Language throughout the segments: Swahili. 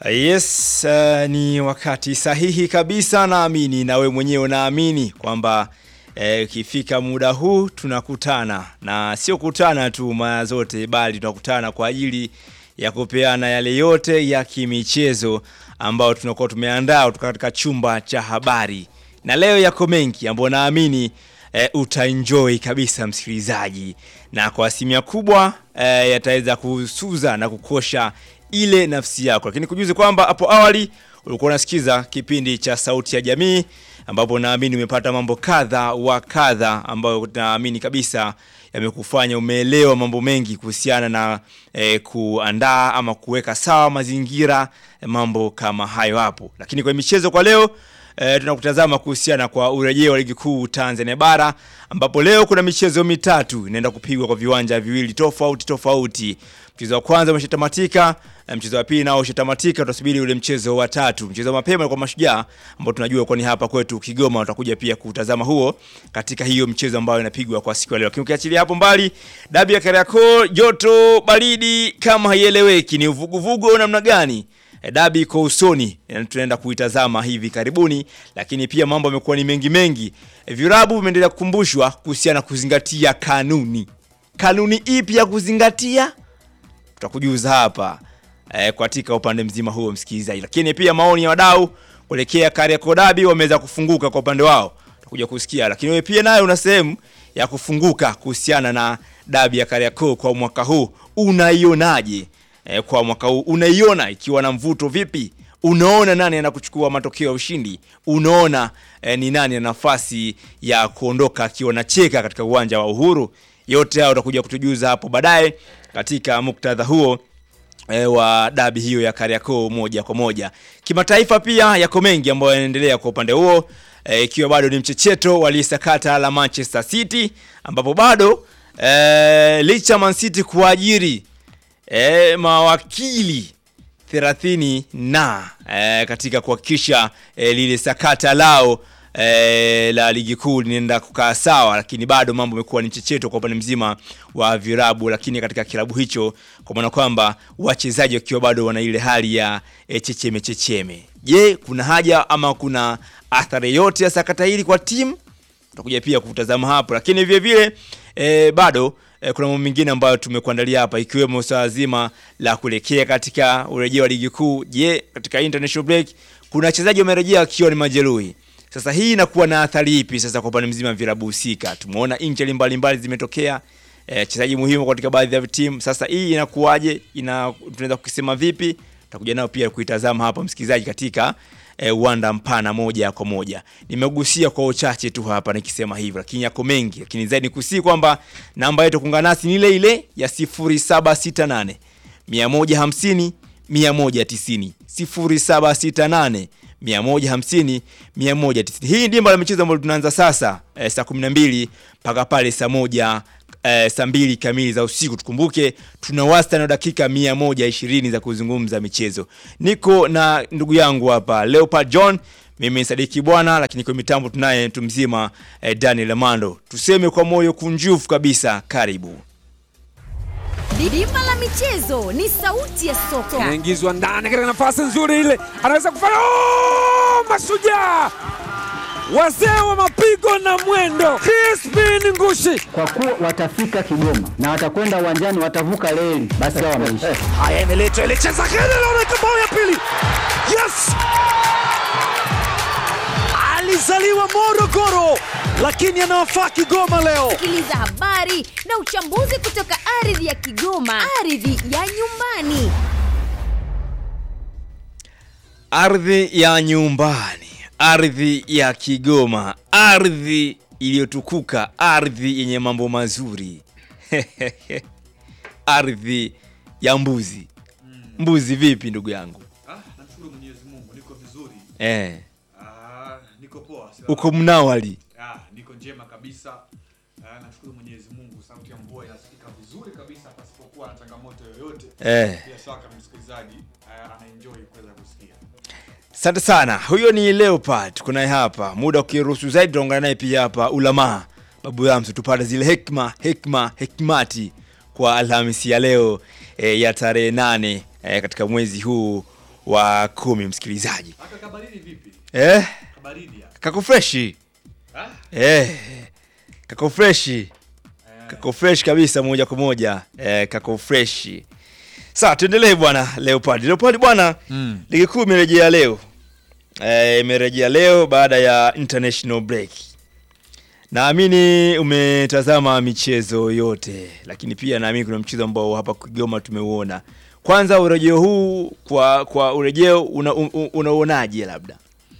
Yes, uh, ni wakati sahihi kabisa naamini na we mwenyewe unaamini kwamba ikifika eh, muda huu tunakutana na sio kutana tu mara zote bali tunakutana kwa ajili ya kupeana yale yote ya kimichezo ambayo tunakuwa tumeandaa kutoka katika chumba cha habari, na leo yako mengi ambayo naamini e, utaenjoy kabisa msikilizaji, na kwa asilimia kubwa e, yataweza kusuza na kukosha ile nafsi yako, lakini kujuzi kwamba hapo awali ulikuwa unasikiza kipindi cha Sauti ya Jamii ambapo naamini umepata mambo kadha wa kadha ambayo naamini kabisa yamekufanya umeelewa mambo mengi kuhusiana na eh, kuandaa ama kuweka sawa mazingira, mambo kama hayo hapo. Lakini kwa michezo kwa leo eh, tunakutazama kuhusiana kwa urejeo wa ligi kuu Tanzania bara ambapo leo kuna michezo mitatu inaenda kupigwa kwa viwanja viwili tofauti tofauti. Mchezo wa kwanza umeshatamatika, mchezo wa pili nao ushatamatika, tutasubiri ule mchezo wa tatu. Mchezo wa mapema kwa Mashujaa ambao tunajua kwa ni hapa kwetu Kigoma, utakuja pia kutazama huo katika hiyo mchezo ambayo inapigwa kwa siku ya leo. Lakini ukiachilia hapo mbali, dabi ya Kariakoo, joto baridi kama haieleweki, ni uvuguvugu au namna gani? Dabi iko usoni, tunaenda kuitazama hivi karibuni, lakini pia mambo yamekuwa ni mengi mengi. Virabu vimeendelea kukumbushwa kuhusiana kuzingatia kanuni. Kanuni ipi ya kuzingatia? Tutakujuza hapa e, katika upande mzima huo msikilizaji, lakini pia maoni ya wadau kuelekea Kariakoo Dabi wameweza kufunguka kwa upande wao, tutakuja kusikia. Lakini wewe pia nayo una sehemu ya kufunguka kuhusiana na dabi ya Kariakoo kwa mwaka huu, unaionaje? E, kwa mwaka huu unaiona ikiwa na mvuto vipi? Unaona nani anakuchukua matokeo ya ushindi? Unaona e, ni nani ana nafasi ya kuondoka akiwa na cheka katika uwanja wa Uhuru? Yote hayo utakuja kutujuza hapo baadaye katika muktadha huo e, wa dabi hiyo ya Kariakoo moja kwa moja. Kimataifa pia yako mengi ambayo yanaendelea kwa upande huo ikiwa e, bado ni mchecheto walisakata la Manchester City ambapo bado e, licha Man City kuajiri e, mawakili 30 na e, katika kuhakikisha e, lile sakata lao e, la ligi kuu linaenda kukaa sawa, lakini bado mambo yamekuwa ni checheto kwa upande mzima wa virabu, lakini katika kilabu hicho, kwa maana kwamba wachezaji wakiwa bado wana ile hali ya e, checheme checheme. Je, kuna haja ama kuna athari yote ya sakata hili kwa timu? Tutakuja pia kutazama hapo, lakini vile vile e, bado e, kuna mambo mengine ambayo tumekuandalia hapa ikiwemo swala zima la kuelekea katika urejeo wa ligi kuu. Je, katika international break kuna wachezaji wamerejea wakiwa ni majeruhi. Sasa hii inakuwa na athari ipi sasa kwa upande mzima wa vilabu husika? Tumeona injili mbalimbali zimetokea wachezaji e, muhimu katika baadhi ya timu. Sasa hii inakuwaje? Ina tunaweza kukisema vipi? Tutakuja nao pia kuitazama hapa msikilizaji, katika uwanda e, mpana moja kwa moja. Nimegusia kwa uchache tu hapa nikisema hivyo, lakini yako mengi, lakini zaidi nikusii kwamba namba yetu kuungana nasi ni ile ile ya 0768 150 190 0768 150 190. Hii ndimba la michezo ambayo tunaanza sasa e, saa 12 mpaka pale saa moja e, saa mbili kamili za usiku. Tukumbuke tuna wastani wa dakika 120 za kuzungumza michezo. Niko na ndugu yangu hapa Leopard John, mimi ni Sadiki Bwana, lakini kwa mitambo tunaye mtu mzima e, Daniel Amando. Tuseme kwa moyo kunjufu kabisa, karibu Dimba la michezo ni sauti ya soka. Anaingizwa ndani katika nafasi nzuri ile, anaweza kufanya oh! Mashujaa wazee wa mapigo na mwendo, Crispin Ngushi, kwa kuwa watafika Kigoma na watakwenda uwanjani, watavuka reli, basi hao wameisha. Haya, imeletwa ile, cheza kile, naona bao ya pili. Yes, alizaliwa Morogoro lakini anawafaa Kigoma leo. Sikiliza habari na uchambuzi kutoka ardhi ya Kigoma, ardhi ya nyumbani. Ardhi ya nyumbani, ardhi ya Kigoma, ardhi iliyotukuka, ardhi yenye mambo mazuri ardhi ya mbuzi. Mbuzi vipi ndugu yangu? Ah, namshukuru Mwenyezi Mungu niko vizuri. Eh, Ah, niko poa. Sasa. uko mnawali Ah, niko njema kabisa. Ah, namshukuru Mwenyezi Mungu sauti ya mvua inasikika vizuri kabisa pasipokuwa na changamoto yoyote. eh. Bila shaka msikilizaji ah, anaenjoy kuweza kusikia. Asante sana. Huyo ni Leopard, kunaye hapa. Muda ukiruhusu zaidi, tutaungana naye pia hapa Ulamaa Babu Yamsu, tupate zile hekma hekma hekmati kwa Alhamisi ya leo e, ya tarehe nane e, katika mwezi huu wa kumi msikilizaji Aka kabaridi vipi? eh, Kabaridi ya. kako freshi Ah? eh, kako freshi kako fresh kabisa moja kwa moja eh, kako freshi Sasa tuendelee bwana Leopard. Leopard bwana Mm. ligi kuu imerejea leo. Eh, imerejea leo baada ya international break. Naamini umetazama michezo yote, lakini pia naamini kuna mchezo ambao hapa Kigoma tumeuona. Kwanza urejeo huu kwa kwa urejeo una, un- unauonaje labda?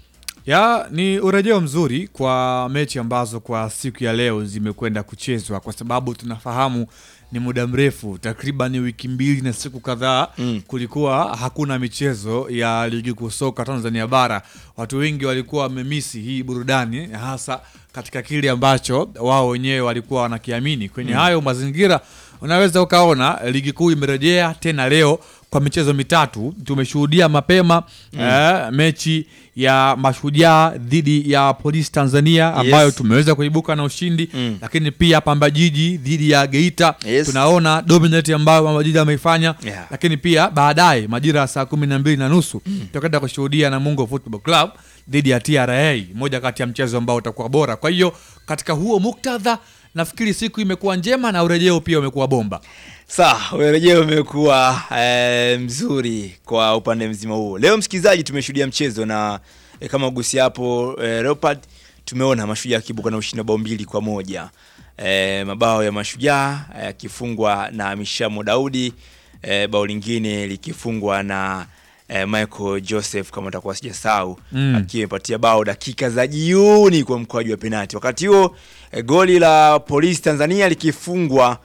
ya ni urejeo mzuri kwa mechi ambazo kwa siku ya leo zimekwenda kuchezwa kwa sababu tunafahamu ni muda mrefu takriban wiki mbili na siku kadhaa Mm. kulikuwa hakuna michezo ya ligi kuu soka tanzania bara watu wengi walikuwa wamemisi hii burudani hasa katika kile ambacho wao wenyewe walikuwa wanakiamini kwenye hayo mazingira unaweza ukaona ligi kuu imerejea tena leo kwa michezo mitatu tumeshuhudia mapema eh, mechi ya mashujaa dhidi ya polisi tanzania ambayo Yes. tumeweza kuibuka na ushindi Mm. lakini pia pamba jiji dhidi ya geita Yes. tunaona dominate ambayo pamba jiji ameifanya Yeah. lakini pia baadaye majira ya saa kumi na mbili na nusu tutakwenda kushuhudia namungo football club dhidi ya tra moja kati ya mchezo ambao utakuwa bora kwa hiyo katika huo muktadha nafikiri siku imekuwa njema na urejeo pia umekuwa bomba Sawa, urejeo umekuwa eh, mzuri kwa upande mzima huo. Leo msikilizaji, tumeshuhudia mchezo na eh, kama ugusi hapo eh, Leopard, tumeona mashujaa akibuka na ushindi wa bao mbili kwa moja. Eh, mabao ya mashujaa eh, yakifungwa na Mishamo Daudi, eh, bao lingine likifungwa na eh, Michael Joseph kama utakuwa sijasahau Mm. akiwa imepatia bao dakika za jioni kwa mkwaju wa penati. Wakati huo eh, goli la Polisi Tanzania likifungwa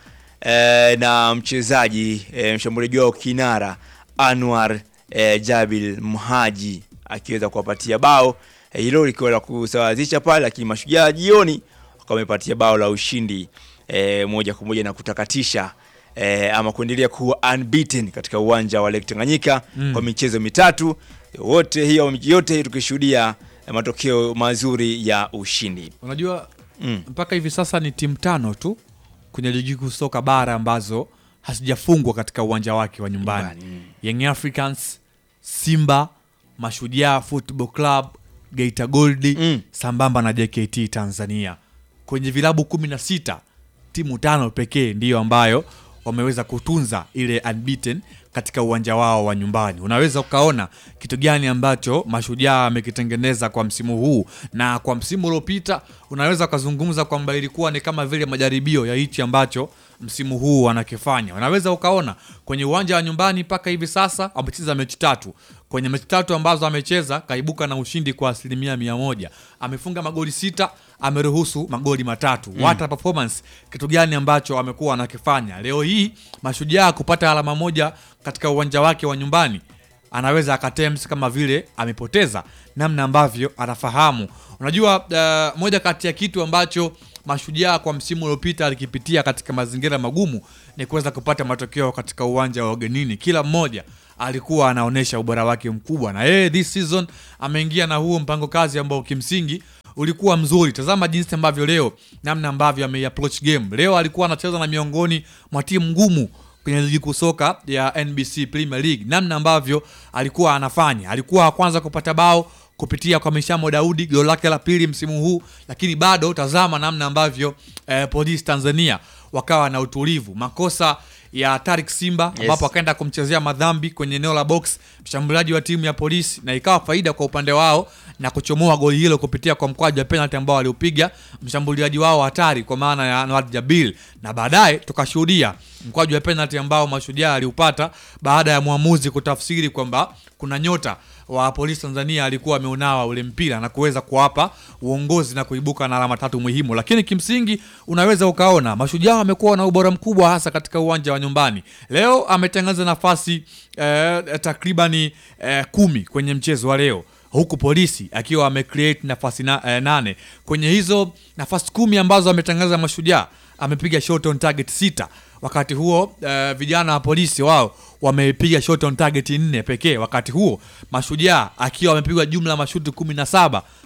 eh, na mchezaji eh, mshambuliaji wao kinara Anwar eh, Jabil Mhaji akiweza kuwapatia bao eh, hilo likiwa la kusawazisha pale, lakini mashujaa jioni wakawa wamepatia bao la ushindi eh, moja kwa moja na kutakatisha eh, ama kuendelea kuwa unbeaten katika uwanja wa Lake Tanganyika Mm. kwa michezo mitatu wote hiyo yote tukishuhudia eh, matokeo mazuri ya ushindi unajua mm. mpaka hivi sasa ni timu tano tu kwenye ligi kuu soka bara ambazo hazijafungwa katika uwanja wake wa nyumbani Nyumbani, mm. young africans simba mashujaa football club geita goldi Mm. sambamba na jkt tanzania kwenye vilabu kumi na sita timu tano pekee ndiyo ambayo wameweza kutunza ile unbeaten katika uwanja wao wa nyumbani unaweza ukaona kitu gani ambacho mashujaa amekitengeneza kwa msimu huu na kwa msimu uliopita unaweza ukazungumza kwamba ilikuwa ni kama vile majaribio ya hichi ambacho msimu huu wanakifanya unaweza ukaona kwenye uwanja wa nyumbani mpaka hivi sasa wamecheza mechi tatu kwenye mechi tatu ambazo amecheza kaibuka na ushindi kwa asilimia mia moja amefunga magoli sita ameruhusu magoli matatu mm. wata performance kitu gani ambacho amekuwa anakifanya leo hii mashujaa kupata alama moja katika uwanja wake wa nyumbani anaweza akatems kama vile amepoteza namna ambavyo anafahamu unajua uh, moja kati ya kitu ambacho mashujaa kwa msimu uliopita alikipitia katika mazingira magumu ni kuweza kupata matokeo katika uwanja wa ugenini kila mmoja alikuwa anaonyesha ubora wake mkubwa na yeye this season ameingia na huo mpango kazi ambao kimsingi ulikuwa mzuri tazama jinsi ambavyo leo namna ambavyo ameiapproach game leo alikuwa anacheza na miongoni mwa timu ngumu kwenye ligi kuu soka ya nbc premier league namna ambavyo alikuwa anafanya alikuwa wa kwanza kupata bao kupitia kwa mishamo daudi goli lake la pili msimu huu lakini bado tazama namna ambavyo eh, polisi tanzania wakawa na utulivu makosa ya tarik simba Yes. ambapo akaenda kumchezea madhambi kwenye eneo la box mshambuliaji wa timu ya polisi na ikawa faida kwa upande wao na kuchomoa goli hilo kupitia kwa mkwaju wa penalty ambao aliupiga mshambuliaji wao hatari kwa maana ya Anwar Jabil na baadaye tukashuhudia mkwaju wa penalty ambao mashujaa aliupata baada ya mwamuzi kutafsiri kwamba kuna nyota wa polisi Tanzania alikuwa ameunawa ule mpira na kuweza kuwapa uongozi na kuibuka na alama tatu muhimu, lakini kimsingi unaweza ukaona mashujaa wamekuwa na ubora mkubwa hasa katika uwanja wa nyumbani. Leo ametangaza nafasi eh, takribani eh, kumi kwenye mchezo wa leo huku polisi akiwa amecreate nafasi na, eh, nane kwenye hizo nafasi kumi ambazo ametangaza mashujaa amepiga shot on target sita wakati huo eh, vijana wa polisi wao wamepiga shot on target nne pekee wakati huo mashujaa akiwa amepigwa jumla ya mashuti kumi na saba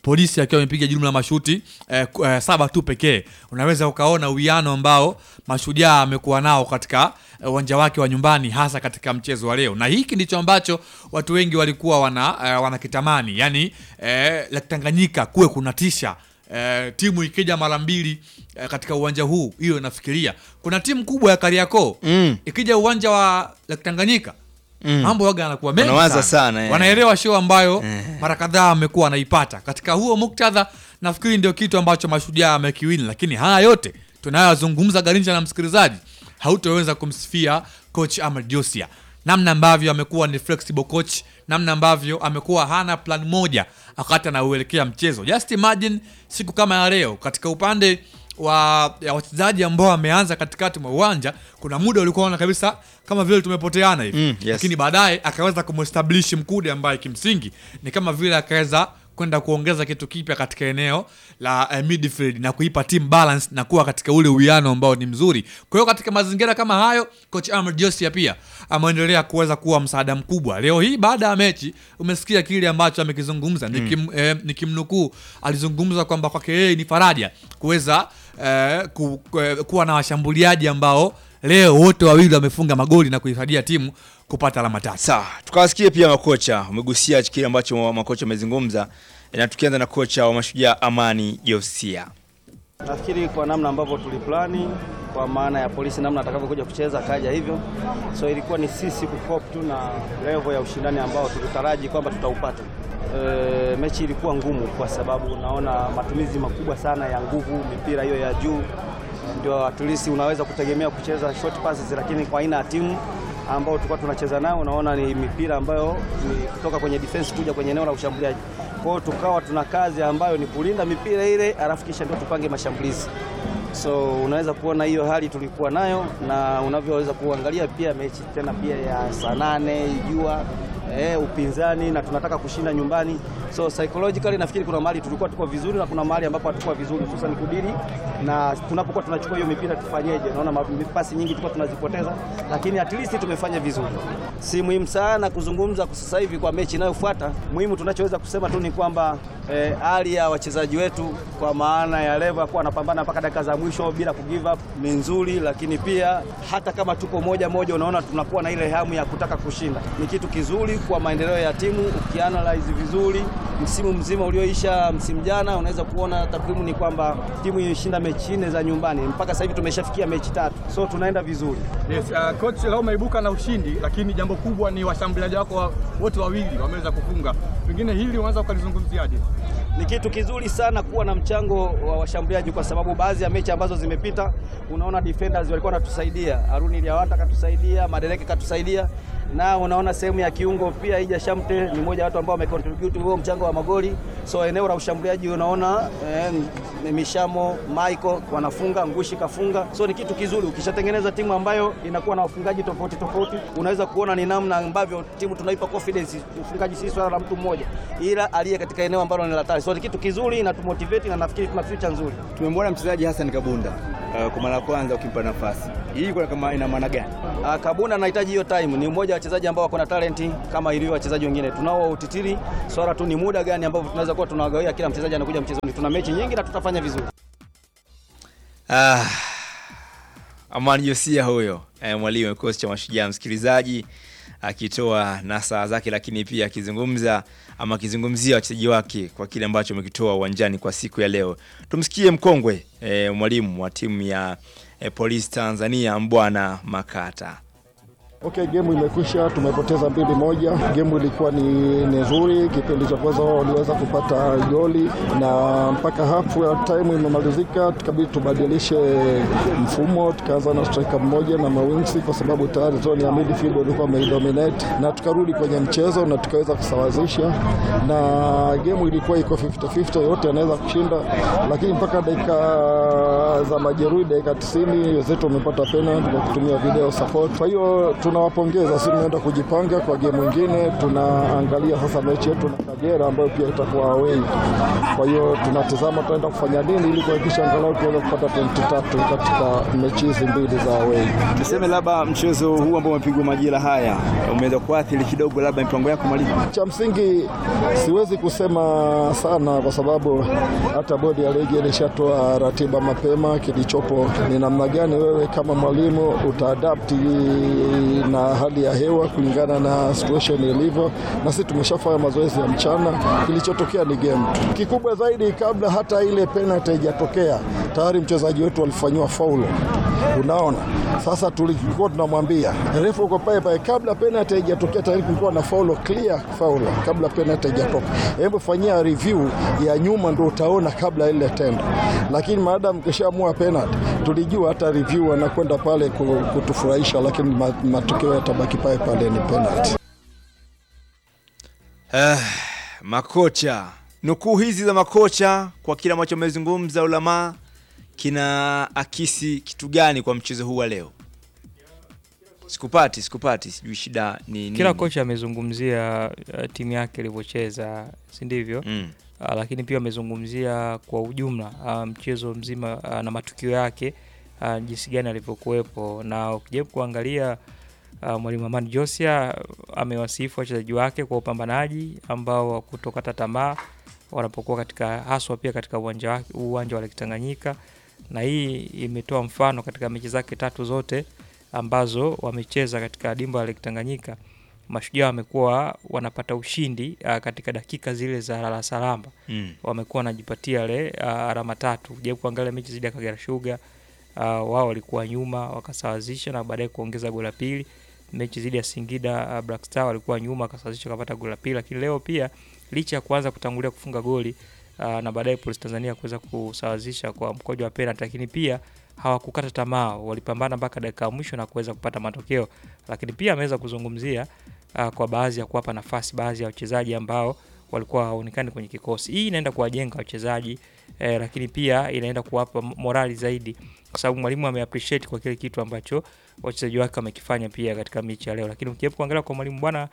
polisi akiwa amepiga jumla mashuti eh, ku- eh, saba tu pekee unaweza ukaona uwiano ambao mashujaa amekuwa nao katika eh, uwanja wake wa nyumbani hasa katika mchezo wa leo na hiki ndicho ambacho watu wengi walikuwa wana eh, wanakitamani yani eh, Lake Tanganyika kuwe kunatisha eh, timu ikija mara mbili eh, katika uwanja huu hiyo inafikiria kuna timu kubwa ya Kariakoo Mm. ikija uwanja wa Lake Tanganyika Mm. mambo waga yanakuwa mengi Wanawaza sana, eh. wanaelewa show ambayo mara kadhaa amekuwa wanaipata katika huo muktadha nafikiri ndio kitu ambacho mashujaa amekiwini lakini haya yote tunayozungumza garinja na msikilizaji hautaweza kumsifia coach Ahmed Josia namna ambavyo amekuwa ni flexible coach namna ambavyo amekuwa hana plan moja wakati anauelekea mchezo just imagine siku kama ya leo katika upande wa ya wachezaji ambao wameanza katikati mwa uwanja kuna muda ulikuwa unaona kabisa kama vile tumepoteana hivi Mm, yes. lakini baadaye akaweza kumestablish mkude ambaye kimsingi ni kama vile akaweza kwenda kuongeza kitu kipya katika eneo la eh, midfield na kuipa team balance na kuwa katika ule uwiano ambao ni mzuri kwa hiyo katika mazingira kama hayo coach Ahmed Josia pia ameendelea kuweza kuwa msaada mkubwa leo hii baada ya mechi umesikia kile ambacho amekizungumza nikim, eh, nikimnukuu alizungumza kwamba kwake yeye ni faraja kuweza eh, ku, ku, eh, kuwa na washambuliaji ambao leo wote wawili wamefunga magoli na kuisaidia timu kupata alama tatu Sawa, tukawasikie pia makocha. Umegusia kile ambacho makocha wamezungumza, na tukianza na kocha wa Mashujaa Amani Josia. Nafikiri kwa namna ambavyo tuliplani kwa maana ya polisi namna atakavyokuja kucheza kaja hivyo, so ilikuwa ni sisi kukop tu na level ya ushindani ambao tulitaraji kwamba tutaupata. E, mechi ilikuwa ngumu kwa sababu unaona matumizi makubwa sana ya nguvu, mipira hiyo ya juu, ndio at least unaweza kutegemea kucheza short passes, lakini kwa aina ya timu ambao tulikuwa tunacheza nao, unaona ni mipira ambayo ni kutoka kwenye defense kuja kwenye eneo la ushambuliaji. Kwa hiyo tukawa tuna kazi ambayo ni kulinda mipira ile, alafu kisha ndio tupange mashambulizi. So unaweza kuona hiyo hali tulikuwa nayo, na unavyoweza kuangalia pia mechi tena pia ya saa nane jua eh, upinzani na tunataka kushinda nyumbani, so psychologically nafikiri kuna mahali tulikuwa tuko vizuri na kuna mahali ambapo hatukuwa vizuri, hususan kudili na tunapokuwa tunachukua hiyo mipira tufanyeje. Naona ma- pasi nyingi tulikuwa tunazipoteza, lakini at least tumefanya vizuri. Si muhimu sana kuzungumza kwa sasa hivi kwa mechi inayofuata. Muhimu tunachoweza kusema tu ni kwamba eh, hali ya wachezaji wetu kwa maana ya level ya kuwa wanapambana mpaka dakika za mwisho bila ku give up ni nzuri, lakini pia hata kama tuko moja moja, unaona tunakuwa na ile hamu ya kutaka kushinda. Ni kitu kizuri kwa maendeleo ya timu. Ukianalyze vizuri msimu mzima ulioisha msimu jana, unaweza kuona takwimu ni kwamba timu ilishinda mechi nne za nyumbani, mpaka sasa hivi tumeshafikia mechi tatu, so tunaenda vizuri. Yes, uh, coach leo umeibuka na ushindi, lakini jambo kubwa ni washambuliaji wako wa- wote wawili wameweza kufunga. Pengine hili unaweza ukalizungumziaje? ni kitu kizuri sana kuwa na mchango wa washambuliaji, kwa sababu baadhi ya mechi ambazo zimepita, unaona defenders walikuwa wanatusaidia, Haruni Liawata katusaidia, Madereke katusaidia, na unaona sehemu ya kiungo pia Ija Shamte ni mmoja wa watu ambao wamecontribute huo mchango wa magoli. So eneo la ushambuliaji unaona eh, Mishamo Michael wanafunga, Ngushi kafunga, so ni kitu kizuri. Ukishatengeneza timu ambayo inakuwa na wafungaji tofauti tofauti, unaweza kuona ni namna ambavyo timu tunaipa confidence. Ufungaji si swala la mtu mmoja, ila aliye katika eneo ambalo ni la hatari. So ni kitu kizuri na tumotivate, na nafikiri tuna future nzuri. Tumemwona mchezaji Hassan Kabunda uh, kwa mara ya kwanza ukimpa nafasi hii, kwa kama ina maana gani? Ah, Kabunda anahitaji hiyo time. Ni mmoja wa wachezaji ambao wako na talenti kama ilivyo wachezaji wengine. Tunao utitiri, swala tu ni muda gani ambao tunaweza kuwa tunawagawia kila mchezaji anakuja mchezoni. Tuna mechi nyingi na tutafanya vizuri. Ah, Amani Josia huyo eh, mwalimu wa kikosi cha Mashujaa, msikilizaji akitoa nasaha zake, lakini pia akizungumza ama akizungumzia wachezaji wake kwa kile ambacho amekitoa uwanjani kwa siku ya leo. Tumsikie mkongwe eh, mwalimu wa timu ya eh, Polisi Tanzania Mbwana Makata. Okay, gemu imekwisha, tumepoteza mbili moja. Gemu ilikuwa ni ni nzuri. Kipindi cha kwanza wao waliweza kupata goli na mpaka hafu ya time imemalizika, tukabidi tubadilishe mfumo, tukaanza na striker mmoja na mawingsi, kwa sababu tayari zone ya midfield walikuwa wameidominate, na tukarudi kwenye mchezo na tukaweza kusawazisha, na gemu ilikuwa iko 50-50, yote anaweza kushinda, lakini mpaka dakika za majeruhi, dakika 90 wenzetu wamepata penalty kwa kutumia video support. Kwa hiyo tunawapongeza. Sisi tunaenda kujipanga kwa game nyingine, tunaangalia sasa mechi yetu na Kagera ambayo pia itakuwa away. Kwa hiyo tunatizama tunaenda kufanya nini ili kuhakikisha angalau tuweze kupata pointi tatu katika mechi hizi mbili za away. Tuseme labda mchezo huu ambao umepigwa majira haya umeweza kuathiri kidogo labda mipango yako mwalimu? Cha msingi siwezi kusema sana kwa sababu hata bodi ya ligi ilishatoa ratiba mapema. Kilichopo ni namna gani wewe kama mwalimu utaadapti na hali ya hewa kulingana na situation ilivyo, na sisi tumeshafanya mazoezi ya mchana. Kilichotokea ni game tu. Kikubwa zaidi, kabla hata ile penalty haijatokea, tayari mchezaji wetu alifanyiwa faulo. Unaona, sasa tulikuwa tunamwambia refu uko pale pale, kabla penalty haijatokea, tayari kulikuwa na faulo, clear faulo kabla penalty haijatoka. Hebu fanyia review ya nyuma, ndio utaona kabla ile tendo. Lakini maadamu kishaamua penalty, tulijua hata review anakwenda pale ku- kutufurahisha, lakini ma- matokeo yatabaki pale pale, ni penalty. Ah, makocha, nukuu hizi za makocha kwa kile ambacho amezungumza Ulamaa kina akisi kitu gani kwa mchezo huu wa leo? Sikupati, sikupati, sijui shida ni nini. Kila kocha amezungumzia uh, timu yake ilivyocheza, si ndivyo? Mm. Uh, lakini pia amezungumzia kwa ujumla uh, mchezo mzima uh, na matukio yake uh, jinsi gani alivyokuwepo, na ukijaribu kuangalia uh, mwalimu Amani Josia uh, amewasifu wachezaji wake kwa upambanaji ambao kutokata tamaa wanapokuwa katika haswa pia katika uwanja wake uwanja wa Lake Tanganyika, na hii imetoa mfano katika mechi zake tatu zote ambazo wamecheza katika dimba la Lake Tanganyika. Mashujaa wamekuwa wanapata ushindi uh, katika dakika zile za lala salama Mm. wamekuwa wanajipatia ile uh, alama tatu. Jaribu kuangalia mechi zidi ya Kagera Sugar uh, wao walikuwa nyuma wakasawazisha na baadaye kuongeza goli la pili. Mechi zidi ya Singida uh, Black Star walikuwa nyuma wakasawazisha wakapata goli la pili, lakini leo pia licha ya kuanza kutangulia kufunga goli uh, na baadaye Police Tanzania kuweza kusawazisha kwa mkojo wa penalty, lakini pia hawakukata tamaa, walipambana mpaka dakika ya mwisho na kuweza kupata matokeo. Lakini pia ameweza kuzungumzia uh, kwa baadhi ya kuwapa nafasi baadhi ya wachezaji ambao walikuwa hawaonekani kwenye kikosi. Hii inaenda kuwajenga wachezaji eh, lakini pia inaenda kuwapa morali zaidi, kwa sababu mwalimu ameappreciate kwa kile kitu ambacho wachezaji wake wamekifanya pia katika mechi ya leo. Lakini ukihebu kuangalia kwa mwalimu bwana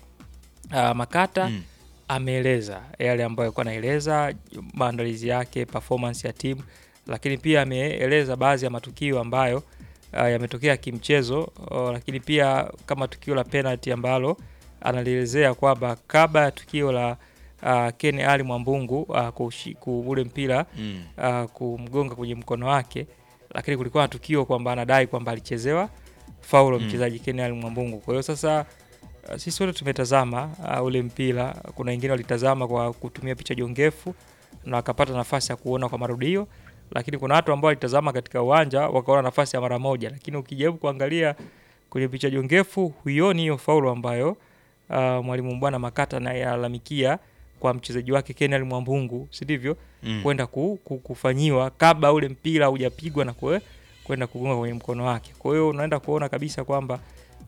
uh, Makata Mm. ameeleza yale ambayo alikuwa anaeleza, maandalizi yake, performance ya timu, lakini pia ameeleza baadhi ya matukio ambayo uh, yametokea kimchezo uh, lakini pia kama tukio la penalty ambalo analielezea kwamba kabla ya tukio la uh, Ken Ali Mwambungu uh, kushi- ku- ule mpira Mm. uh, kumgonga kwenye mkono wake, lakini kulikuwa na tukio kwamba anadai kwamba alichezewa faulo Mm. mchezaji Ken Ali Mwambungu. Kwa hiyo sasa uh, sisi wote tumetazama uh, ule mpira. Kuna wengine walitazama kwa kutumia picha jongefu na wakapata nafasi ya kuona kwa marudio, lakini kuna watu ambao walitazama katika uwanja wakaona nafasi ya mara moja, lakini ukijaribu kuangalia kwenye picha jongefu huioni hiyo faulo ambayo uh, mwalimu bwana Makata anayelalamikia kwa mchezaji wake Kenel Mwambungu, si ndivyo? Mm. kwenda ku, ku, kufanyiwa kabla ule mpira hujapigwa na kwe, kwenda kugonga kwenye mkono wake. Kwa hiyo unaenda kuona kabisa kwamba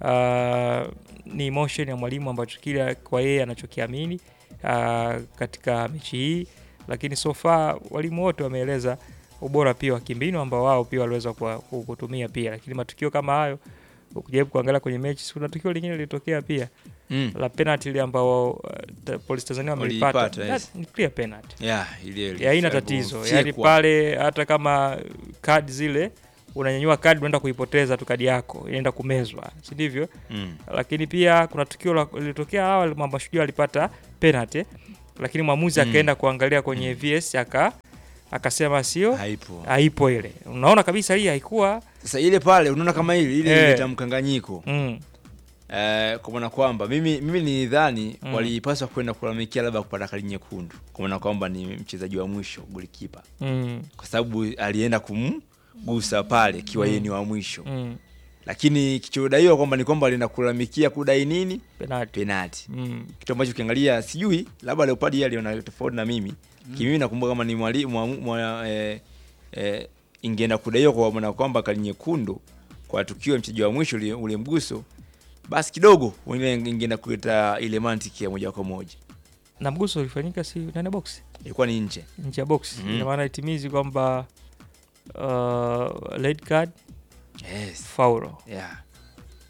uh, ni emotion ya mwalimu ambacho kile kwa yeye anachokiamini uh, katika mechi hii, lakini so far walimu wote wameeleza ubora pia wa kimbinu ambao wao pia waliweza kwa- ku- kutumia pia, lakini matukio kama hayo ukijaribu kuangalia kwenye mechi, si kuna tukio lingine lilitokea pia Mm. la penalty ile ambao uh, ta- Police Tanzania wamelipata, Waliipata, yes. That ni clear penalty Yeah, ile ile. ya haina Sababu tatizo fyekwa. yani pale hata kama kadi zile unanyanyua kadi unaenda kuipoteza tu kadi yako inaenda kumezwa si ndivyo Mm. lakini pia kuna tukio la- lilitokea awali mamba shujaa alipata penalty lakini mwamuzi Mm. akaenda kuangalia kwenye VS aka akasema sio Haipo. haipo ile unaona kabisa hii haikuwa Sasa ile pale unaona kama hili ile Eh. ileta mkanganyiko. mm. Eh, kwa maana kwamba mimi mimi nilidhani Mm. walipaswa kwenda kulalamikia labda kupata kadi nyekundu, kwa maana kwamba ni mchezaji wa mwisho golikipa, Mm. kwa sababu alienda kumgusa pale ikiwa yeye Mm. ni wa mwisho Mm. lakini kichodaiwa kwamba ni kwamba alienda kulalamikia kudai nini penalty penalti mm. kitu ambacho ukiangalia sijui labda Leopard yeye aliona tofauti na mimi Mm. kimimi nakumbuka kama ni mwalimu mwa, mwa, eh, eh, ingeenda kudaiwa kwa maana kwamba kadi nyekundu kwa tukio la mchezaji wa mwisho ule, ule mguso basi kidogo ile ingeenda kuleta ile mantiki ya moja kwa moja na mguso ulifanyika si ndani ya box ilikuwa ni nje nje ya box Mhm. ina maana itimizi kwamba uh, red card yes. faulo yeah.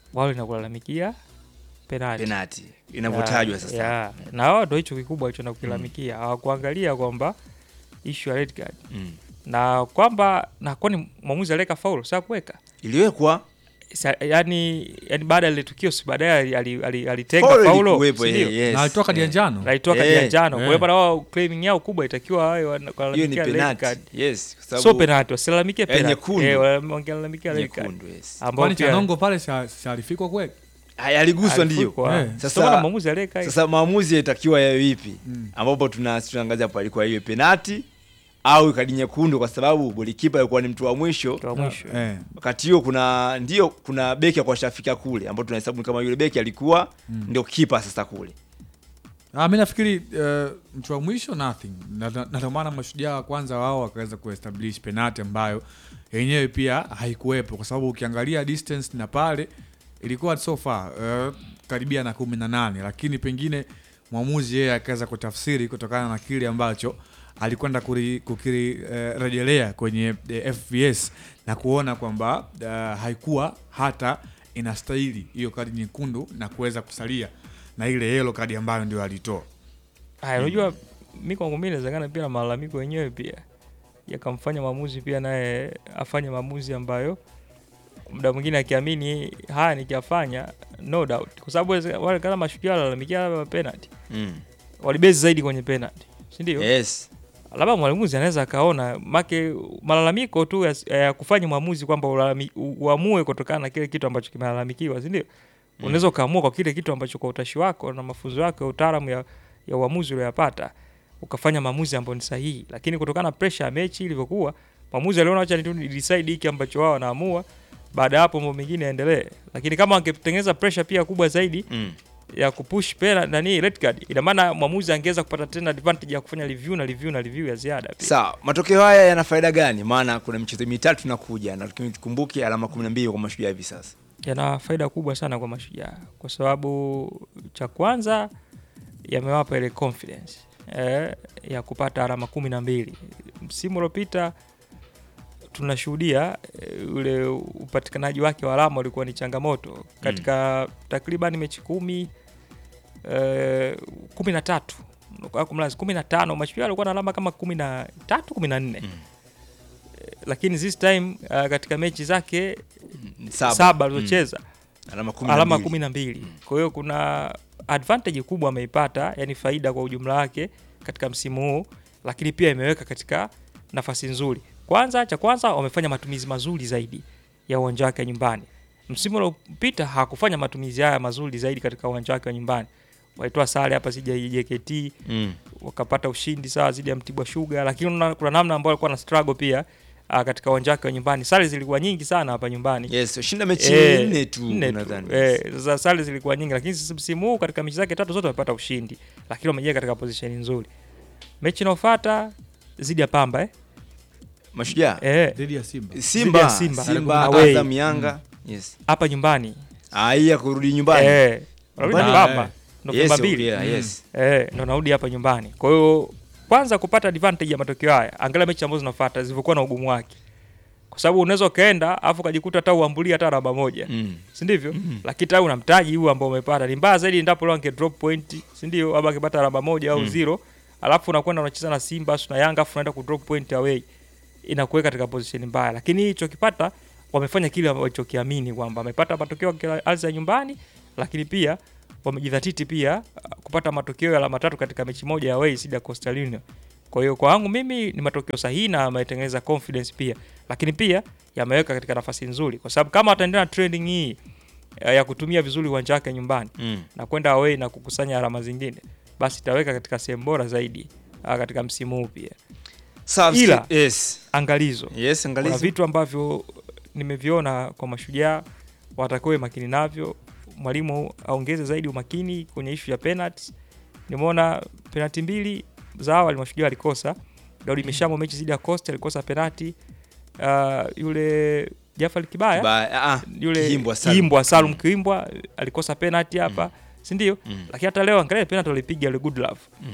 wao lina kulalamikia penalti Penalti, inavyotajwa Ya, sasa. ya. na wao ndo hicho kikubwa hicho nakukilalamikia hawakuangalia kwamba issue ya red card Mm. na kwamba na kwani mwamuzi aliweka faulu saa kuweka Iliwekwa Sa, yani, yani baada ya ile tukio si baadaye ali- ali- ali- alitenga Foul paulo ilikuwepo, si ndio? eh, yes. Na alitoa kadi ya njano. Na alitoa kadi Eh, ya njano eh. kwa hiyo bana wao claiming yao kubwa itakiwa wawe wana- hiyo ni walalamikia red penalti. card. Yes, kwa sababu sio penalti wasilalamikie Eh, penalti nyekundu. eh, wa- wangelalamikia red card Nyekundu, yes. ambao Kwani pia Chanongo pale sa- sa alifikwa kweli? Haya, aliguswa ndio. Alifukwa. Eh. Sasa maana maamuzi aliweka hiyo. sasa maamuzi yatakiwa yawe vipi? Ambapo tuna tunaangazia hapo alikuwa iwe penalti au kadi nyekundu, kwa sababu golikipa alikuwa ni mtu wa mwisho. Mtu wa mwisho. Eh. Wakati hiyo kuna ndio kuna beki kwa shafika kule, ambao tunahesabu kama yule beki alikuwa ndio kipa sasa kule. Ah, mi nafikiri uh, mtu wa mwisho nothing na na- na ndio maana mashujaa wa kwanza wao wakaweza kuestablish penalti ambayo yenyewe pia haikuwepo kwa sababu ukiangalia distance na pale ilikuwa so far uh, karibia na kumi na nane lakini pengine mwamuzi yeye akaweza kutafsiri kutokana na kile ambacho alikwenda kuri- kukirejelea kwenye eh, FVS na kuona kwamba uh, haikuwa hata inastahili hiyo kadi nyekundu na kuweza kusalia na ile yellow kadi ambayo ndio alitoa. Haya, unajua mi kwangu mimi inawezekana pia na malalamiko yenyewe pia yakamfanya maamuzi pia naye afanye maamuzi ambayo muda mwingine akiamini haya nikiyafanya no doubt, kwa sababu wale- wale kama mashujaa walalamikia labda penalty Mm. walibezi zaidi kwenye penalty, si ndio? Yes. labda mwalimuzi anaweza akaona make malalamiko tu ya, ya kufanya maamuzi kwamba ulalami- u- uamue kutokana na kile kitu ambacho kimelalamikiwa, si ndio? Unaweza ukaamua kwa kile kitu ambacho kwa utashi wako na mafunzo yako ya utaalamu ya, ya uamuzi ulioyapata ukafanya maamuzi ambayo ni sahihi, lakini kutokana na pressure ya mechi ilivyokuwa, maamuzi aliona acha ni decide hiki ambacho wao wanaamua, baada ya hapo mambo mengine yaendelee. Lakini kama angetengeneza pressure pia kubwa zaidi Mm. ya kupush pena nani red card, ina maana mwamuzi angeweza kupata tena advantage ya kufanya review na review na review ya ziada pia. Sawa, matokeo haya yana faida gani? Maana kuna michezo mitatu inakuja na tukumbuke alama 12 kwa mashujaa hivi sasa. yana faida kubwa sana kwa mashujaa kwa sababu cha kwanza yamewapa ile confidence eh, ya kupata alama kumi na mbili msimu uliopita tunashuhudia eh, ule upatikanaji wake wa alama ulikuwa ni changamoto katika takriban mechi kumi eh, kumi na tatu au kumlazi kumi na tano mashujaa alikuwa na alama kama kumi na tatu kumi na nne Eh, lakini this time uh, katika mechi zake Saba. saba alizocheza Alama 12. alama kumi na mbili kwa hiyo kuna advantage kubwa ameipata yani faida kwa ujumla wake katika msimu huu lakini pia imeweka katika nafasi nzuri kwanza cha kwanza wamefanya matumizi mazuri zaidi ya uwanja wake wa nyumbani msimu uliopita hakufanya matumizi haya mazuri zaidi katika uwanja wake wa nyumbani walitoa sare hapa zidi ya JKT Mm. wakapata ushindi sawa zidi ya Mtibwa Sugar, lakini una- kuna namna ambayo alikuwa na struggle pia uh, katika uwanja wake wa nyumbani. Sare zilikuwa nyingi sana hapa nyumbani. Yes, shinda mechi Eh, nne tu, nne tu. nadhani. Eh, sasa sare zilikuwa nyingi, lakini sasa msimu huu katika mechi zake tatu zote wamepata ushindi, lakini wamejia katika position nzuri. Mechi inayofuata zidi ya Pamba eh? Mashujaa eh, Dhidi ya Simba. Simba, Dhidi ya Simba, Simba, Away. Azam, Yanga. Yes. hapa nyumbani Ah, hii ya kurudi nyumbani. Eh, wanarudi Nyumbani? Pamba Eh. Novemba Yes, mbili. okay, yes. Eh, ndo narudi hapa nyumbani. Kwa hiyo kwanza kupata advantage ya matokeo haya, angalia mechi ambazo zinafuata zilivyokuwa na ugumu wake, kwa sababu unaweza ukaenda afu ukajikuta hata uambulia hata alama moja Mm. si ndivyo? Lakini tayari una mtaji huu ambao umepata. Ni mbaya zaidi endapo leo ange drop point, si ndio? Ama akipata alama moja au Mm. zero, alafu unakwenda unacheza na Simba asu na Yanga afu unaenda ku drop point away, inakuweka katika position mbaya. Lakini hicho kipata wamefanya kile walichokiamini kwamba wamepata matokeo kwa ardhi ya nyumbani, lakini pia wamejidhatiti pia uh, kupata matokeo ya alama tatu katika mechi moja ya away dhidi ya Coastal Union. Kwa hiyo kwa wangu mimi ni matokeo sahihi na yametengeneza confidence pia, lakini pia yameweka katika nafasi nzuri, kwa sababu kama wataendelea na trending hii eh, ya kutumia vizuri uwanja wake nyumbani Mm. na kwenda away na kukusanya alama zingine, basi itaweka katika sehemu bora zaidi uh, katika msimu huu pia. Sawa, Ila yes. angalizo, Yes, angalizo. kuna vitu ambavyo nimeviona kwa mashujaa watakuwe makini navyo. Mwalimu aongeze zaidi umakini kwenye ishu ya penalty. Nimeona penalti mbili za awali mashujaa alikosa. Daudi Mishamo mechi zidi ya Costa alikosa penalti. Uh, yule Jafar Kibaya Kibaya, ah, yule Kihimbwa Salum. Kihimbwa Salum Kihimbwa alikosa penalti hapa, si ndio? Mm. Lakini hata leo angalia penalti alipiga yule good love Mm.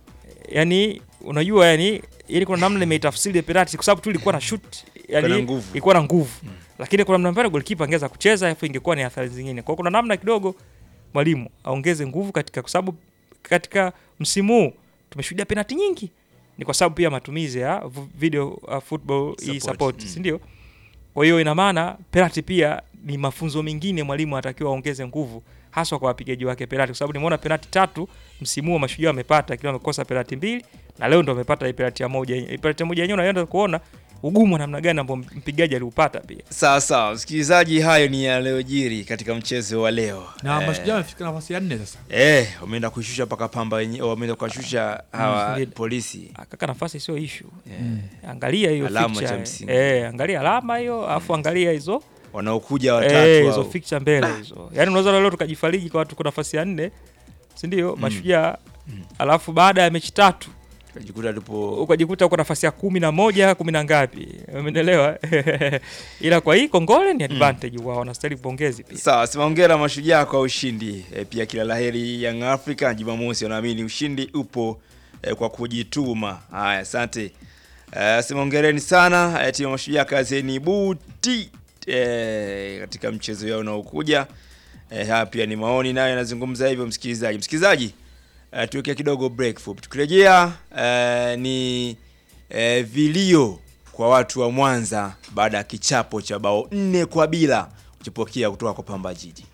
yani unajua yani ili kuna namna imeitafsiri penalty kwa sababu tu ilikuwa na shoot Ilikuwa na yani nguvu. ilikuwa na nguvu lakini kuna namna mbaya golikipa angeweza kucheza alafu ingekuwa ni athari zingine. Kwa hiyo kuna namna kidogo mwalimu aongeze nguvu katika, kwa sababu katika msimu huu tumeshuhudia penalti nyingi, ni kwa sababu pia matumizi ya v- video uh, football hii Support, support, mm. si ndio? Kwa hiyo ina maana penalti pia ni mafunzo mengine mwalimu anatakiwa aongeze nguvu haswa kwa wapigaji wake penalti, kwa sababu nimeona penalti tatu msimu huu mashujaa wamepata, kila wamekosa penalti mbili na leo ndo wamepata hii penalti ya moja. Hii Penalti ya moja yenyewe unaenda kuona ugumu wa namna gani ambao mpigaji aliupata pia. Sawa sawa, msikilizaji, hayo ni yaliyojiri katika mchezo wa leo na Eh, mashujaa wamefika nafasi ya nne sasa Eh, wameenda kushusha mpaka Pamba wenyewe, wameenda kuwashusha hawa Singida. polisi. Kaka, nafasi sio issue. Angalia hiyo Alama fixture, cha msingi. Eh, angalia alama hiyo, alafu angalia hizo Wanaokuja watatu eh, hizo hao. fixture mbele hizo. Yaani unaweza leo tukajifariji kwa tuko nafasi ya nne, si ndio? Mashujaa alafu baada ya mechi tatu Ukajikuta tupo ukajikuta uko nafasi ya kumi na moja kumi na ngapi, umeelewa? Ila kwa hii Kongole ni advantage wao, wanastahili pongezi pia. Sawa, sema hongera mashujaa kwa ushindi. E, pia kila laheri Young Africa Jumamosi, wanaamini ushindi upo e, kwa kujituma. Haya, asante. E, sema hongereni sana e, timu ya mashujaa, kazeni buti e, katika mchezo yao unaokuja. E, haya pia ni maoni nayo yanazungumza hivyo, msikilizaji. Msikilizaji, e, tuweke kidogo break fupi. Tukirejea e, ni e, vilio kwa watu wa Mwanza baada ya kichapo cha bao nne kwa bila kuchipokea kutoka kwa Pamba Jiji.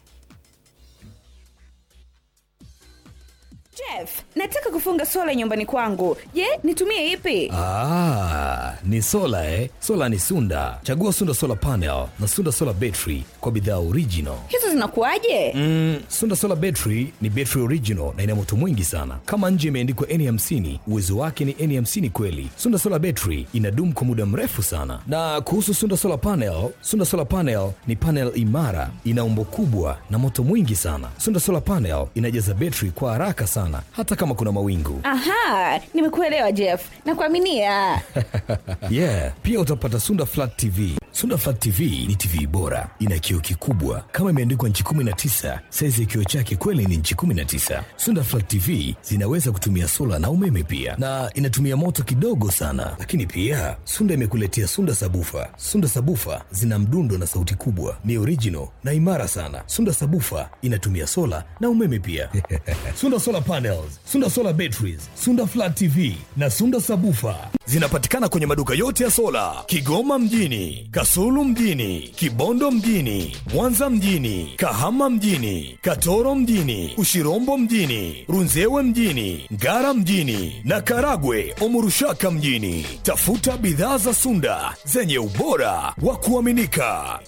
Jeff, nataka kufunga sola nyumbani kwangu. Je, nitumie ipi? Ah, ni sola eh? Sola ni Sunda. Chagua Sunda Solar Panel na Sunda Solar Battery kwa bidhaa original. Hizo zinakuwaje? Mm, Sunda Solar Battery ni battery original na ina moto mwingi sana. Kama nje imeandikwa N50, uwezo wake ni N50 kweli. Sunda Solar Battery inadumu kwa muda mrefu sana. Na kuhusu Sunda Solar Panel, Sunda Solar Panel ni panel imara, ina umbo kubwa na moto mwingi sana. Sunda Solar Panel inajaza battery kwa haraka sana hata kama kuna mawingu. Aha, nimekuelewa Jeff. Nakuaminia. yeah, pia utapata Sunda Flat TV. Sunda Flat TV ni TV bora, ina kioo kikubwa kama imeandikwa nchi 19. Saizi ya kioo chake kweli ni nchi 19. Sunda Flat TV zinaweza kutumia sola na umeme pia, na inatumia moto kidogo sana. Lakini pia Sunda imekuletea Sunda Sabufa. Sunda Sabufa zina mdundo na sauti kubwa, ni original na imara sana. Sunda Sabufa inatumia sola na umeme pia. Sunda Solar Panels, Sunda Solar Batteries, Sunda Flat TV na Sunda Sabufa zinapatikana kwenye maduka yote ya sola Kigoma mjini, Kasulu mjini, Kibondo mjini, Mwanza mjini, Kahama mjini, Katoro mjini, Ushirombo mjini, Runzewe mjini, Ngara mjini na Karagwe Omurushaka mjini. Tafuta bidhaa za Sunda zenye ubora wa kuaminika.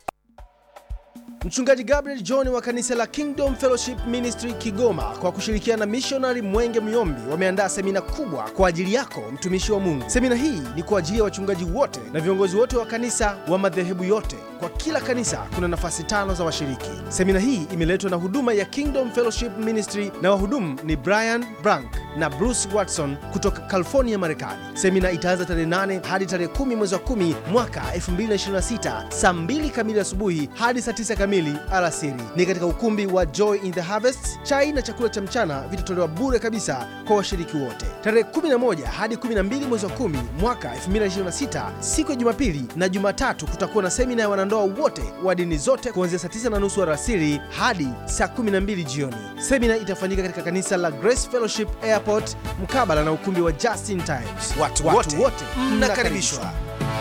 Mchungaji Gabriel John wa kanisa la Kingdom Fellowship Ministry Kigoma kwa kushirikiana na mishonari Mwenge Myombi wameandaa semina kubwa kwa ajili yako mtumishi wa Mungu. Semina hii ni kwa ajili ya wachungaji wote na viongozi wote wa kanisa wa madhehebu yote. Kwa kila kanisa kuna nafasi tano za washiriki. Semina hii imeletwa na huduma ya Kingdom Fellowship Ministry na wahudumu ni Brian Brank na Bruce Watson kutoka California, Marekani. Semina itaanza tarehe 8 hadi tarehe 10 mwezi wa 10 mwaka 2026 saa 2 kamili asubuhi hadi saa 9 kamili alasiri. Ni katika ukumbi wa Joy in the Harvest. Chai na chakula cha mchana vitatolewa bure kabisa kwa washiriki wote. Tarehe 11 hadi 12 mwezi wa 10 mwaka 2026 siku ya Jumapili na Jumatatu kutakuwa na semina ya wanandoa wote wa dini zote kuanzia saa 9 na nusu alasiri hadi saa 12 jioni. Semina itafanyika katika kanisa la Grace Fellowship Airport mkabala na ukumbi wa Justin Times. Watu, wote mnakaribishwa.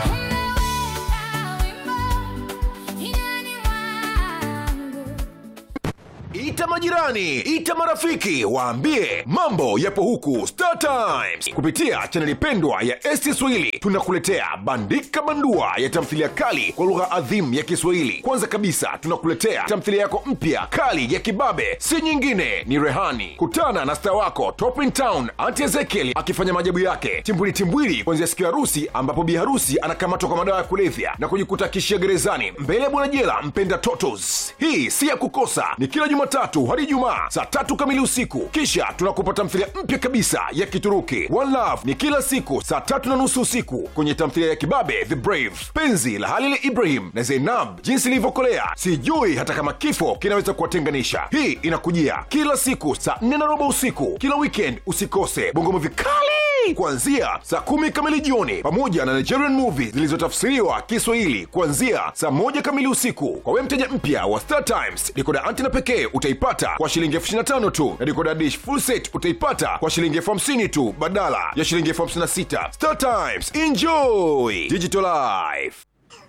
Ita majirani, ita marafiki, waambie mambo yapo huku Star Times. Kupitia chaneli pendwa ya ST Swahili tunakuletea bandika bandua ya tamthilia kali kwa lugha adhimu ya Kiswahili. Kwanza kabisa tunakuletea tamthilia yako mpya kali ya kibabe, si nyingine ni Rehani. Kutana na star wako Top in Town Auntie Ezekiel akifanya maajabu yake timbwili timbwili, kuanzia siku ya harusi ambapo bi harusi anakamatwa kwa madawa ya kulevya na kujikuta kishia gerezani mbele ya bwana jela mpenda Totos. Hii si ya kukosa, ni kila Jumatatu hadi Ijumaa saa tatu kamili usiku. Kisha tunakupa tamthilia mpya kabisa ya Kituruki One Love, ni kila siku saa tatu na nusu usiku kwenye tamthilia ya kibabe The Brave, penzi la Halil Ibrahim na Zainab, jinsi ilivyokolea sijui hata kama kifo kinaweza kuwatenganisha. Hii inakujia kila siku saa nne na robo usiku kila weekend. Usikose bongo movie kali kuanzia saa kumi kamili jioni, pamoja na Nigerian movie zilizotafsiriwa Kiswahili kuanzia saa moja kamili usiku. Kwa wewe mteja mpya wa Star Times, dikoda antena pekee utaipata kwa shilingi elfu ishirini na tano tu na dikoda dish full set utaipata kwa shilingi elfu hamsini tu badala ya shilingi elfu hamsini na sita. Star Times, enjoy digital life.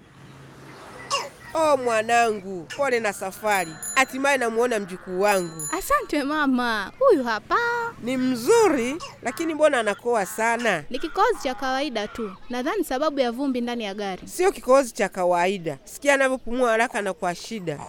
Oh mwanangu, pole na safari. Hatimaye namuona mjukuu wangu. Asante mama, huyu hapa Ni mzuri, lakini mbona anakoa sana? ni kikohozi cha kawaida tu, nadhani sababu ya vumbi ndani ya gari. Sio kikohozi cha kawaida. Sikia anavyopumua haraka na kwa shida.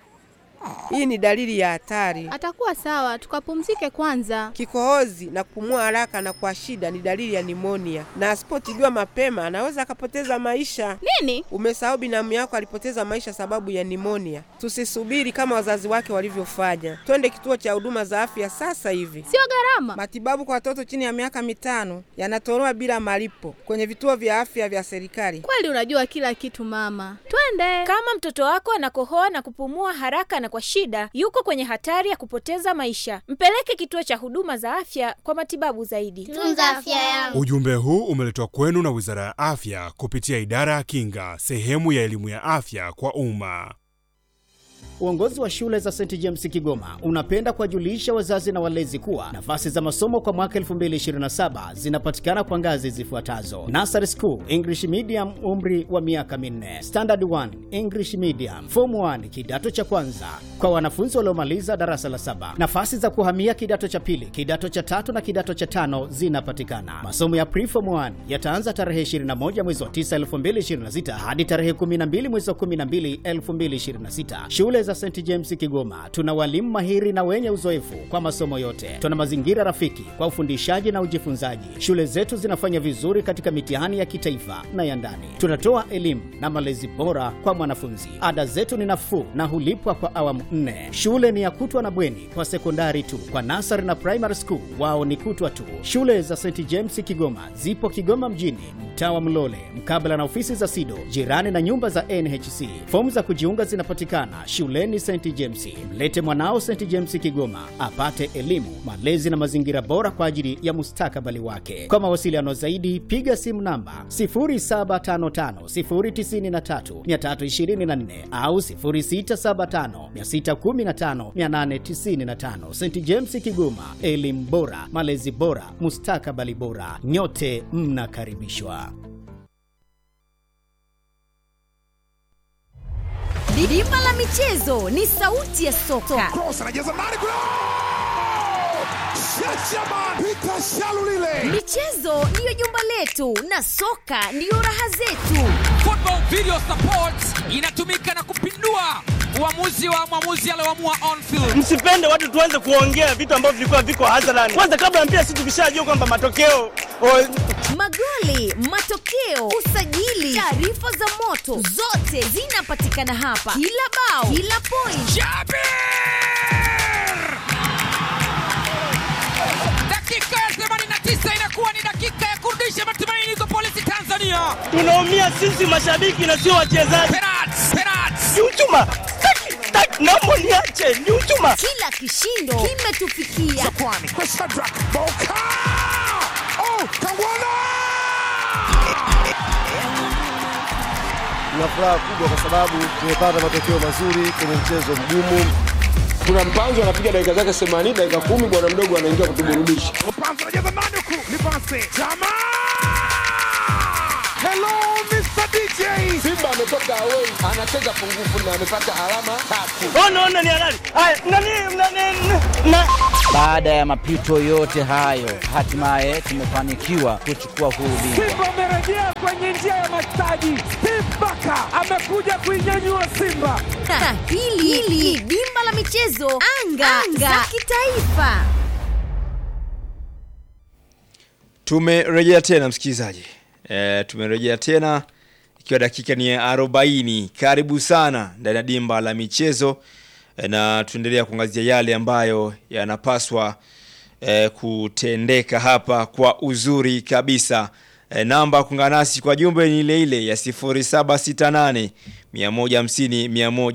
Hii ni dalili ya hatari. Atakuwa sawa, tukapumzike kwanza. Kikohozi na kupumua haraka na kwa shida ni dalili ya nimonia, na asipotibiwa mapema anaweza akapoteza maisha. Nini? Umesahau binamu yako alipoteza maisha sababu ya nimonia. Tusisubiri kama wazazi wake walivyofanya, twende kituo cha huduma za afya sasa hivi. Sio gharama. Matibabu kwa watoto chini ya miaka mitano yanatolewa bila malipo kwenye vituo vya afya vya serikali. Kweli unajua kila kitu mama, twende. Kama mtoto wako anakohoa na kupumua haraka na kwa shida, yuko kwenye hatari ya kupoteza maisha. Mpeleke kituo cha huduma za afya kwa matibabu zaidi. Tunza afya yangu. Ujumbe huu umeletwa kwenu na Wizara ya Afya kupitia Idara ya Kinga, sehemu ya elimu ya afya kwa umma. Uongozi wa shule za St James Kigoma unapenda kuwajulisha wazazi na walezi kuwa nafasi za masomo kwa mwaka 2027 zinapatikana kwa ngazi zifuatazo: Nursery School English Medium, umri wa miaka minne; Standard 1 English Medium; Form 1 kidato cha kwanza kwa wanafunzi waliomaliza darasa la saba. Nafasi za kuhamia kidato cha pili, kidato cha tatu na kidato cha tano zinapatikana. Masomo ya Pre-Form 1 yataanza tarehe 21 mwezi wa 9 2026 hadi tarehe 12 mwezi wa 12 2026. Shule za St James Kigoma tuna walimu mahiri na wenye uzoefu kwa masomo yote. Tuna mazingira rafiki kwa ufundishaji na ujifunzaji. Shule zetu zinafanya vizuri katika mitihani ya kitaifa na ya ndani. Tunatoa elimu na malezi bora kwa mwanafunzi. Ada zetu ni nafuu na hulipwa kwa awamu nne. Shule ni ya kutwa na bweni kwa sekondari tu. Kwa nasari na primary school wao ni kutwa tu. Shule za St James Kigoma zipo Kigoma mjini, mtaa wa Mlole, mkabala na ofisi za SIDO, jirani na nyumba za NHC. Fomu za kujiunga zinapatikana shuleni St James. Mlete mwanao St James Kigoma apate elimu, malezi na mazingira bora kwa ajili ya mustakabali wake. Kwa mawasiliano zaidi, piga simu namba 0755093324 au 0675615895. St James Kigoma, elimu bora, malezi bora, mustakabali bora. Nyote mnakaribishwa. Bima la michezo ni sauti ya soka. Michezo ndiyo jumba letu na soka ndiyo raha zetu. Football Video Support inatumika na kupindua uamuzi wa mwamuzi alioamua on field. Msipende watu tuanze kuongea vitu ambavyo vilikuwa viko hadharani. Kwanza kabla ya mpira, sisi tukishajua kwamba matokeo Magoli, matokeo, usajili, taarifa za moto, zote zinapatikana hapa. Kila bao, kila point. Dakika ya 89 inakuwa ni dakika ya kurudisha matumaini kwa polisi Tanzania. tunaumia sisi mashabiki na sio wachezaji. Ni uchuma. Taki, taki, naomba niache, ni uchuma. Kila kishindo kimetufikia. Tuna furaha kubwa kwa sababu tumepata matokeo mazuri kwenye mchezo mgumu. Kuna mpanzo anapiga dakika zake 80 dakika kumi, bwana mdogo anaingia kutuburudisha. Mpanzo anajaza Manuku, ni pasi. Chama! Hello Mr. DJ. Simba ametoka away, anacheza pungufu na amepata alama tatu. Ona, ona ni halali. Haya, nani, nani, na Baada ya mapito yote hayo, hatimaye tumefanikiwa kuchukua huu ubingwa. Simba amerejea kwenye njia ya mastaji. Steve Baka amekuja kuinyanyua Simba. Na hili hili dimba la michezo anga, anga. za kitaifa. Tumerejea tena msikilizaji, e, tumerejea tena ikiwa dakika ni ya 40. Karibu sana ndani ya dimba la michezo e, na tuendelea kuangazia yale ambayo yanapaswa e, kutendeka hapa kwa uzuri kabisa. E, namba ya kuungana nasi kwa jumbe ni ile ile ya 0768 150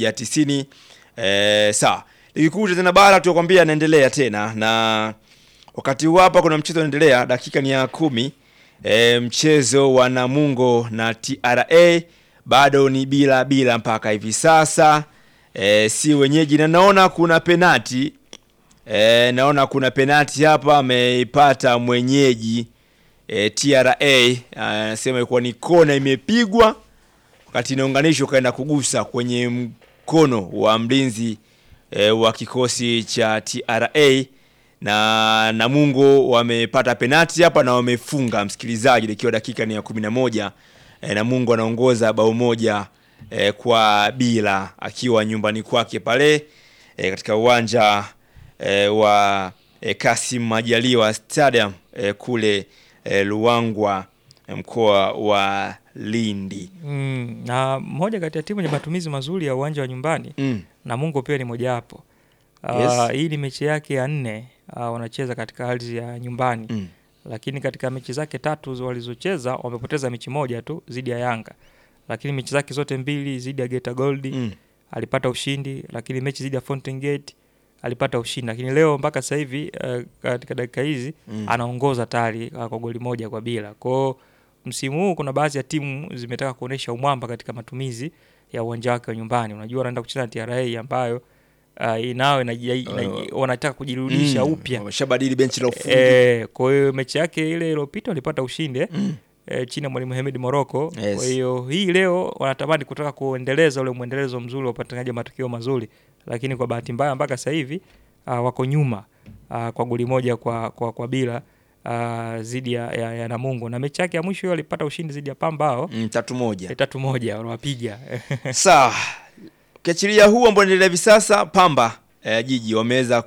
190. E, sawa ligi kuu tena bara tukwambia inaendelea tena na Wakati huu hapa kuna mchezo unaendelea, dakika ni ya kumi. E, mchezo wa Namungo na TRA bado ni bila bila mpaka hivi sasa. E, si wenyeji na naona kuna penati e, naona kuna penati hapa ameipata mwenyeji e, TRA anasema ilikuwa ni kona imepigwa wakati inaunganishwa kaenda kugusa kwenye mkono wa mlinzi e, wa kikosi cha TRA na Namungo wamepata penati hapa na wamefunga msikilizaji, ikiwa dakika ni ya kumi na moja. E, Namungo anaongoza bao moja e, kwa bila akiwa nyumbani kwake pale e, katika uwanja e, wa e, Kasim Majaliwa Stadium e, kule e, Luangwa e, mkoa wa Lindi. Mm, na moja kati ya timu yenye matumizi mazuri ya uwanja wa nyumbani Mm. Namungo pia ni mojawapo. Uh, Yes. Hii ni mechi yake ya nne uh, wanacheza katika ardhi ya nyumbani Mm. lakini katika mechi zake tatu walizocheza wamepoteza mechi moja tu dhidi ya Yanga, lakini mechi zake zote mbili dhidi ya Geita Gold Mm. alipata ushindi, lakini mechi dhidi ya Fountain Gate alipata ushindi, lakini leo mpaka sasa hivi uh, katika dakika hizi Mm. anaongoza tayari uh, kwa goli moja kwa bila. Kwao msimu huu kuna baadhi ya timu zimetaka kuonesha umwamba katika matumizi ya uwanja wake wa nyumbani. Unajua wanaenda kucheza na TRA ambayo uh, inao inaji- inaji- wanataka kujirudisha Mm, upya wameshabadili benchi la ufundi. Eh, kwa hiyo mechi yake ile iliyopita walipata ushindi eh, eh, chini ya mwalimu Hemed Morocco. Yes. Kwa hiyo hii leo wanatamani kutaka kuendeleza ule mwendelezo mzuri wa upatikanaji wa matokeo mazuri, lakini kwa bahati mbaya mpaka sasa hivi uh, wako nyuma uh, kwa goli moja kwa, kwa, kwa bila uh, zidi ya, ya, ya Namungo na mechi yake ya mwisho hiyo alipata ushindi zidi ya Pamba hao Mm, tatu moja. eh, tatu moja wanawapiga Sawa. Ukiachilia huu ambao unaendelea hivi sasa, Pamba eh, jiji wameweza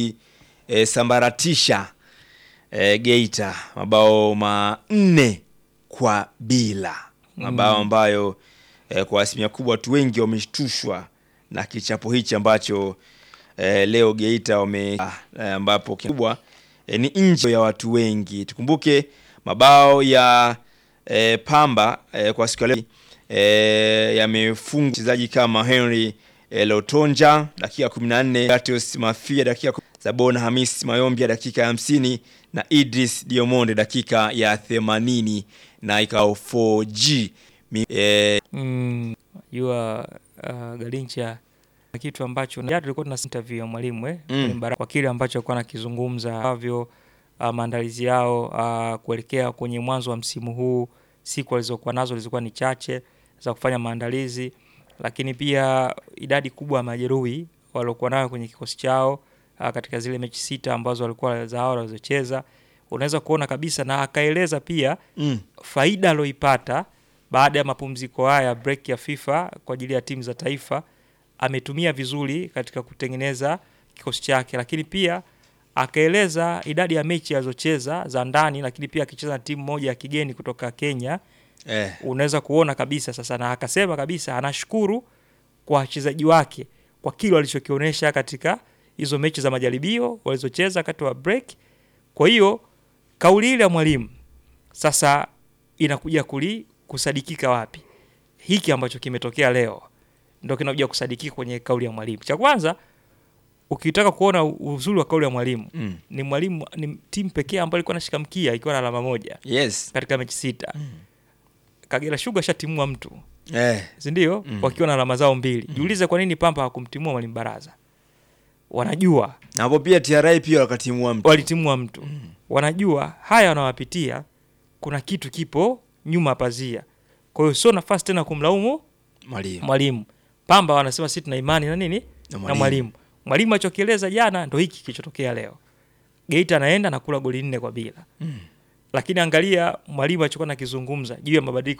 kuisambaratisha eh, Geita mabao manne kwa bila, mabao Mm. ambayo eh, kwa asilimia kubwa watu wengi wameshtushwa na kichapo hichi ambacho eh, leo Geita wame eh, ambapo kikubwa eh, ni nje ya watu wengi. Tukumbuke mabao ya eh, Pamba eh, kwa siku ya leo eh, yamefunga mchezaji kama Henry eh, Lotonja dakika 14, Gatius Mafia dakika ku- Zabona Hamis Mayombia dakika ya 50 na Idris Diomonde dakika ya 80 na ikao 4G Mi, eh, mm, jua uh, Galincha na kitu ambacho jana tulikuwa tuna interview ya mwalimu eh, Mm. Mwalimu Baraka, kwa kile ambacho alikuwa anakizungumza avyo uh, maandalizi yao uh, kuelekea kwenye mwanzo wa msimu huu. Siku walizokuwa nazo zilikuwa ni chache za kufanya maandalizi, lakini pia idadi kubwa ya majeruhi waliokuwa nayo kwenye kikosi chao uh, katika zile mechi sita ambazo walikuwa za awali walizocheza, unaweza kuona kabisa, na akaeleza pia Mm. faida aloipata baada ya mapumziko haya break ya FIFA kwa ajili ya timu za taifa ametumia vizuri katika kutengeneza kikosi chake, lakini pia akaeleza idadi ya mechi alizocheza za ndani, lakini pia akicheza na timu moja ya kigeni kutoka Kenya eh, unaweza kuona kabisa sasa, na akasema kabisa anashukuru kwa wachezaji wake kwa kile walichokionyesha katika hizo mechi za majaribio walizocheza wakati wa break. Kwa hiyo kauli ile ya mwalimu sasa inakuja kuli kusadikika wapi? Hiki ambacho kimetokea leo ndio kinakuja kusadikika kwenye kauli ya mwalimu. Cha kwanza ukitaka kuona uzuri wa kauli ya mwalimu Mm. ni mwalimu ni timu pekee ambayo ilikuwa inashika mkia ikiwa na alama moja yes. katika mechi sita. Kagera Sugar shatimua mtu Eh. si ndio? Mm. Wakiwa na alama zao mbili. Jiulize kwa nini Pamba hakumtimua mwalimu Baraza? Wanajua Na hapo pia TRA pia wakatimua mtu. walitimua mtu wanajua haya wanawapitia, kuna kitu kipo nyuma ya pazia. Kwa hiyo sio nafasi tena kumlaumu Mwalimu. mwalimu. Pamba wanasema sisi tuna imani na nini na mwalimu. mwalimu. Mwalimu alichokieleza jana ndo hiki kilichotokea leo. Geita anaenda na kula goli nne kwa bila Mm. lakini angalia mwalimu alichokuwa nakizungumza juu ya mabadiliko